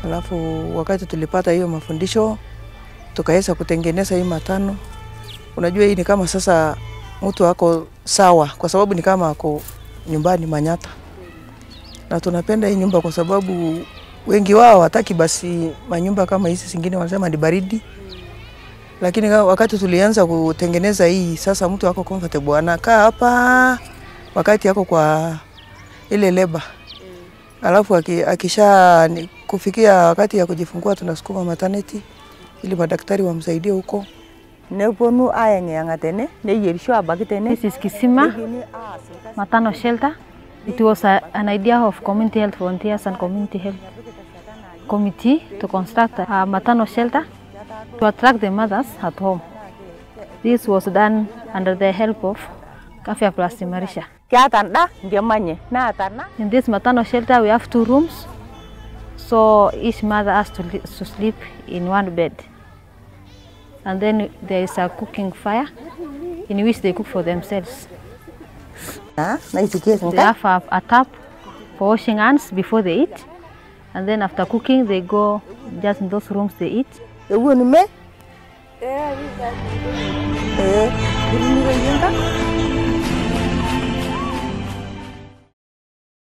Alafu wakati tulipata hiyo mafundisho tukaweza kutengeneza hii matano. Unajua hii ni kama sasa mtu ako sawa, kwa sababu ni kama ako nyumbani Manyata, na tunapenda hii nyumba kwa sababu wengi wao wataki basi manyumba kama hizi zingine, wanasema ni baridi, lakini kama wakati tulianza kutengeneza hii sasa, mtu ako comfortable anakaa hapa wakati ako kwa ile leba alafu aki- akisha ni- kufikia wakati ya kujifungua tunasukuma maternity ili madaktari wamsaidie huko. neponu ayeng'iyeng'a tene neyierisho abaki tene This is Kisima Maternal Shelter. It was a, an idea of community health volunteers and community health committee to construct a maternal shelter to attract the mothers at home. This was done under the help of Kafya Plus Imarisha. kiata nda nkemanye naata na In this maternal shelter, we have two rooms, so each mother has to, li- to sleep in one bed. And then there is a cooking fire in which they cook for themselves. na naisikie They sinka have a, a tap for washing hands before they eat, and then after cooking, they go just in those rooms they eat. ewuoni me ee iriniro yienka